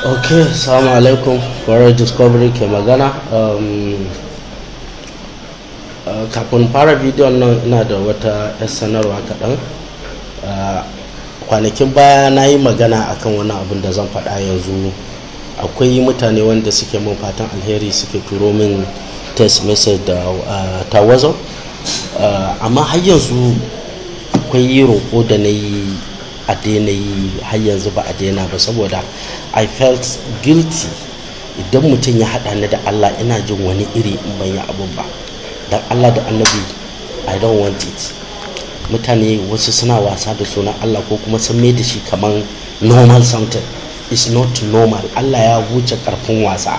ok salamu alaikum kwarar discovery ke magana um, uh, kafin fara bidiyon nan ina da wata 'yar sanarwa kaɗan uh, kwanakin baya na yi magana akan wani abin da zan faɗa yanzu akwai mutane wanda suke min fatan alheri suke turo min text message da uh, ta whatsapp amma har yanzu akwai roƙo da na yi a daina yi har yanzu ba a daina ba saboda i felt guilty idan mutum ya haɗa ni da allah ina jin wani iri in ban yi abun ba don allah da annabi i don't want it mutane wasu suna wasa da sunan allah ko kuma sun mai da shi kamar normal something is not normal allah ya wuce karfin wasa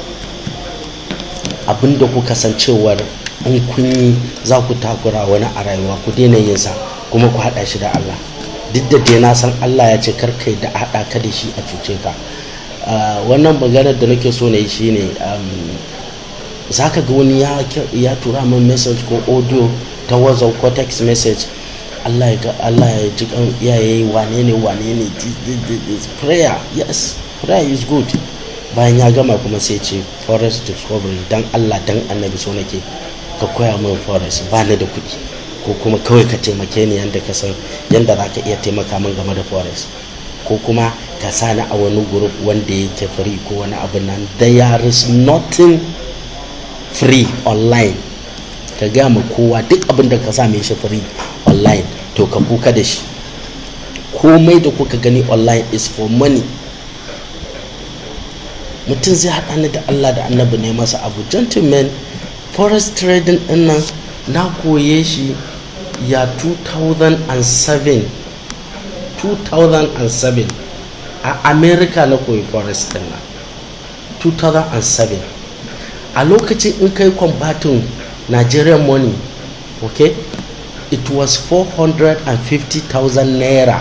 abinda kuka san cewar in kun yi za ku takura wani a rayuwa ku daina yin sa kuma ku haɗa shi da allah duk da dai na san Allah ya ce karkai da haɗa ka da shi a cuce ka wannan maganar da nake so na yi shine za ka ga wani ya tura min message ko audio ta whatsapp ko text message Allah ya Allah ya ji kan iyaye wane ne wane ne prayer yes prayer is good bayan ya gama kuma sai ce forest discovery dan Allah dan annabi so nake ka koya min forest ba ni da kuɗi ko kuma kawai ka taimake ni yadda ka san yadda za ka iya taimaka min game da forest ko kuma ka sa ni a wani group wanda yake free ko wani abu nan there is nothing free online ka gaya ma kowa duk abin da ka sa mai shi free online to ka kuka da shi komai da kuka gani online is for money mutum zai haɗa ni da allah da annabi ne masa abu gentleman forest trading ɗin nan na koye shi ya 2007 2007 a america na koyi forest din nan 2007 a lokacin in kai kwambatin nigerian money okay it was 450,000 naira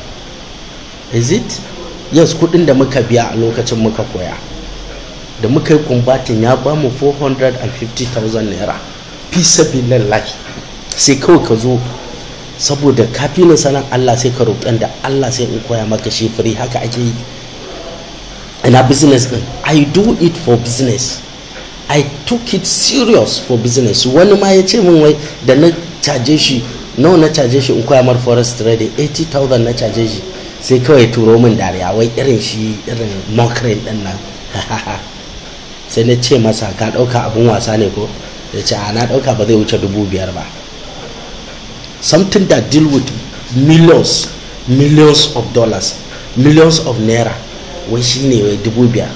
is it yes kudin da muka biya a lokacin muka koya da muka yi kwambatin ya ba mu 450,000 naira fi sabilillahi sai kawai ka zo saboda kafinin sanan Allah sai ka roƙan da Allah sai in koya maka shi free haka ake yi ina business din I do it for business I took it serious for business wani ma ya ce min wai da na caje shi nawa na caje shi in koya mar forest trading 80,000 na caje shi sai kawai turo min dariya wai irin shi irin mokrin din nan sai na ce masa ka ɗauka abun wasa ne ko ya ce na ɗauka ba zai wuce dubu biyar ba something that deal with millions millions of dollars millions of naira wai shine wai dubu biyar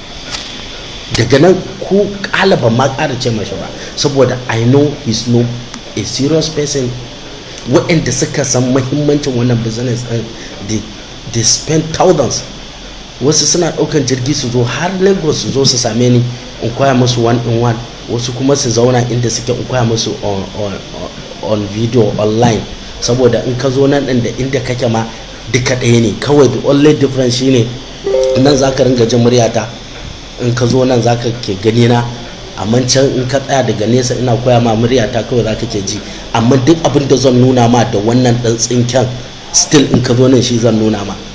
daga nan ku kalaba ma ƙara ce mashi ba saboda i know he's no a serious person waɗanda suka san mahimmancin wannan business ɗin they spend thousands wasu suna ɗaukan jirgi su zo har lagos su zo su same ni in koya musu one in one wasu kuma su zauna inda suke in koya musu on, on, on video online saboda in ka zo nan ɗin da inda kake ma duka ɗaya ne kawai the only difference shine nan za ka ringa jin muryata in ka zo nan za ka ke gani na amma can in ka tsaya daga nesa ina koya ma muryata kawai za ka ke ji amma duk abin da zan nuna ma da wannan ɗan tsinken still in ka zo nan shi zan nuna ma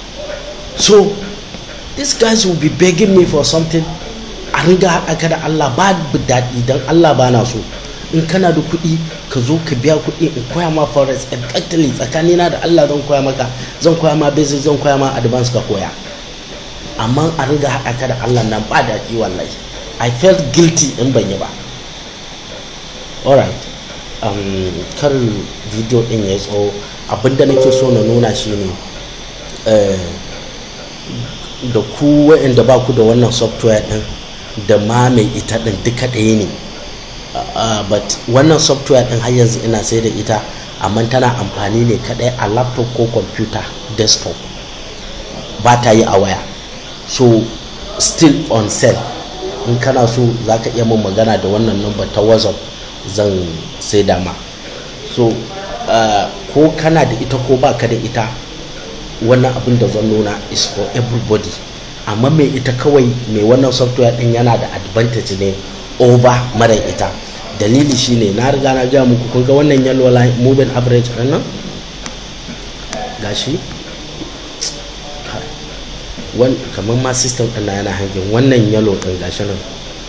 so these guys will be begging me for something a ringa haɗa ka da Allah ba daɗi don Allah ba na so in kana da kuɗi ka zo ka biya kuɗi in koya ma forex exactly tsakanina da Allah zan koya maka zan koya ma basic zan koya ma advance ka koya amma a ringa haɗa ka da Allah nan ba daɗi wallahi I felt guilty in ban yi ba alright um, kar video ɗin ya tsawo abinda nake so na nuna shi ne da ku waɗanda ba ku da wannan software ɗin da ma mai ita ɗin duka ɗaya ne but wannan software ɗin har yanzu ina sai da ita amma tana amfani ne kaɗai a laptop ko computer desktop ba ta yi a waya so still on sale in kana so za ka iya mun magana da wannan number ta whatsapp zan sai dama so ko kana da ita ko ba ka da ita wannan abin da zan nuna is for everybody amma mai ita kawai mai wannan software din yana da advantage ne over mara ita dalili shine na riga na gaya muku kun ga wannan yellow line moving average din nan gashi kamar ma system ɗin na yana hangin wannan yellow ɗin gashi nan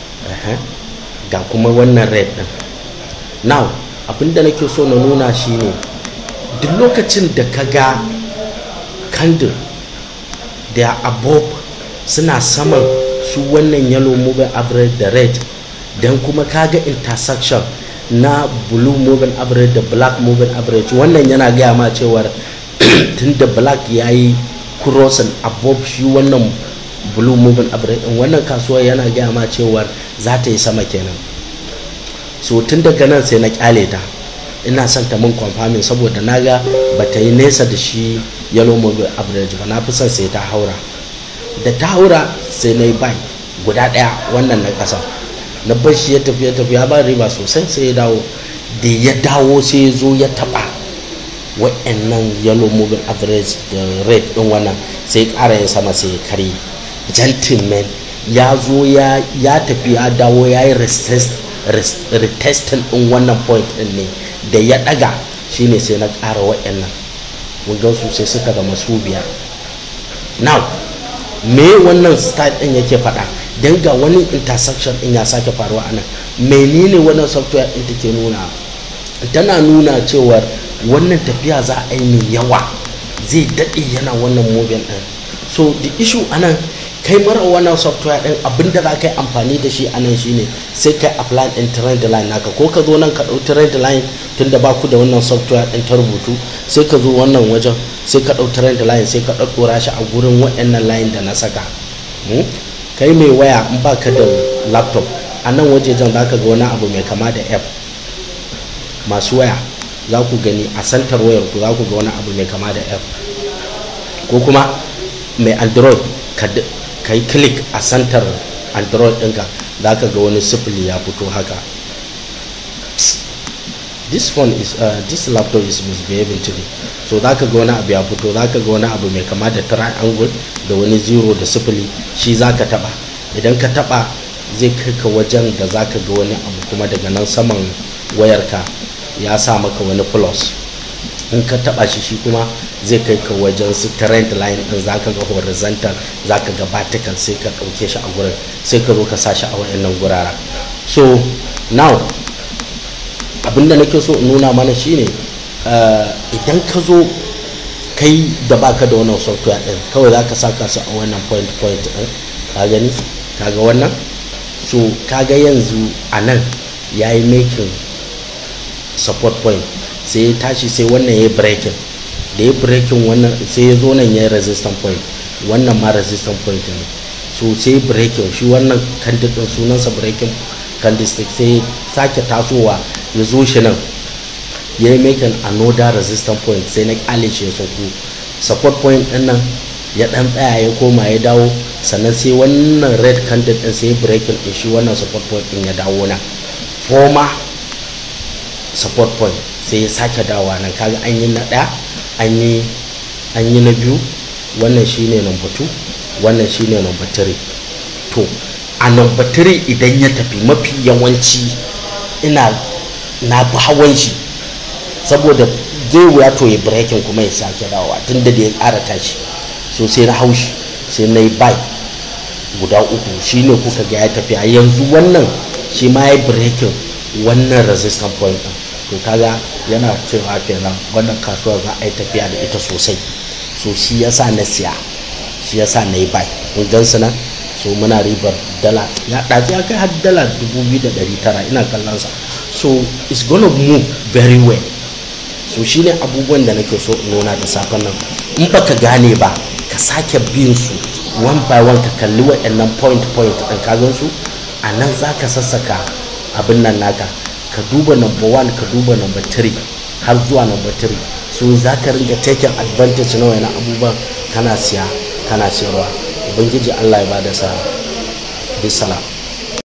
ga kuma wannan red ɗin now abinda nake so na nuna shine duk lokacin da ka ga candle da above suna saman su wannan yellow moving average da red don kuma kaga intersection na blue moving average da black moving average wannan yana gaya ma cewar tun da black ya yi crossing above shi wannan blue moving average din wannan kasuwa yana gaya ma cewar za ta yi sama kenan so tun daga nan sai na kyale ta ina son ta mun confirming saboda naga ba ta yi nesa da shi yellow moving average ba na fi son sai ta haura da ta haura sai na yi buy guda daya wannan na kasa na bar shi ya tafi ya tafi ya ba riba sosai sai ya dawo da ya dawo sai ya zo ya taba wa'annan yellow moving average da red din wannan sai ƙara yin sama sai ya kare gentleman ya zo ya tafi ya dawo ya yi retesting din wannan point din ne da ya daga shine sai na ƙara wa'annan mun gan su sai suka zama su biyar now me wannan style din yake faɗa don ga wani intersection din ya sake faruwa a nan menene wannan software din take nuna tana nuna cewar wannan tafiya za a yi mai yawa zai daɗe yana wannan moving din so the issue anan kai mara wannan software din abinda za ka yi amfani da shi anan shine sai kai apply din trend line naka ko ka zo nan ka ɗau trend line tunda ba ku da wannan software din ta rubutu sai ka zo wannan wajen sai ka ɗau trend line sai ka ɗaɗɗora shi a gurin waɗannan line da na saka kai mai waya in baka da laptop a nan wajejen za ka ga wani abu mai kama da app masu waya za ku gani a santar wayar ku za ku ga wani abu mai kama da app ko kuma mai android ka yi click a santar android ɗinka za ka ga wani sifili ya fito haka this phone is uh, this laptop is misbehaving today so za ka ga wani abu ya fito za ka ga wani abu mai kama da triangle da wani zero da sifili shi za ka taba idan ka taba zai kai ka wajen da za ka ga wani abu kuma daga nan saman wayarka ya sa maka wani plus in ka taba shi shi kuma zai kai ka wajen su trend line din za ka ga horizontal za ka ga vertical sai ka ɗauke shi a gurin sai ka zo ka sa shi a wayannan gurara so now abinda nake so in nuna mana shine idan ka zo kai da baka da wannan software din kawai za ka saka su a wannan point point din ka gani kaga wannan so kaga yanzu a nan ya yi making support point sai ya tashi sai wannan ya yi breaking da ya breaking wannan sai ya zo nan ya yi resistance point wannan ma resistance point ne so sai breaking shi wannan candle din sunansa breaking candlestick sai sake tasowa ya zo shi nan ya yi making another resistance point sai na kyale shi ya sauko support point din nan ya dan tsaya ya koma ya dawo sannan sai wannan red candle din sai breaking din shi wannan support point din ya dawo nan former support point sai ya sake dawowa nan kaga an yi na ɗaya an yi an yi na biyu wannan shine number 2 wannan shine number 3 to a number 3 idan ya tafi mafi yawanci ina na fi hawan shi saboda zai wuya to ya breaking kuma ya sake dawowa tun da ya ƙara tashi so sai na haushi sai na yi bai guda uku shine kuka ga ya tafi a yanzu wannan shi ma ya breaking wannan resistance point din to kaga yana cewa kenan wannan kasuwar za a yi tafiya da ita sosai so shi yasa na siya shi yasa na yi bai kun gan su nan so muna ribar dala ya ɗazi ya kai har dala 2,900 ina kallon sa so it's gonna move very well so shine abubuwan da nake so in nuna da safen nan in baka gane ba ka sake bin su one by one ka kalli waɗannan point point ɗin ka gan su a nan za ka sassaka abin nan naka ka duba number one ka duba number three har zuwa number three so za ka ringa taking advantage na wani abubuwan kana siya kana siyarwa ubangiji allah ya bada sa bisalam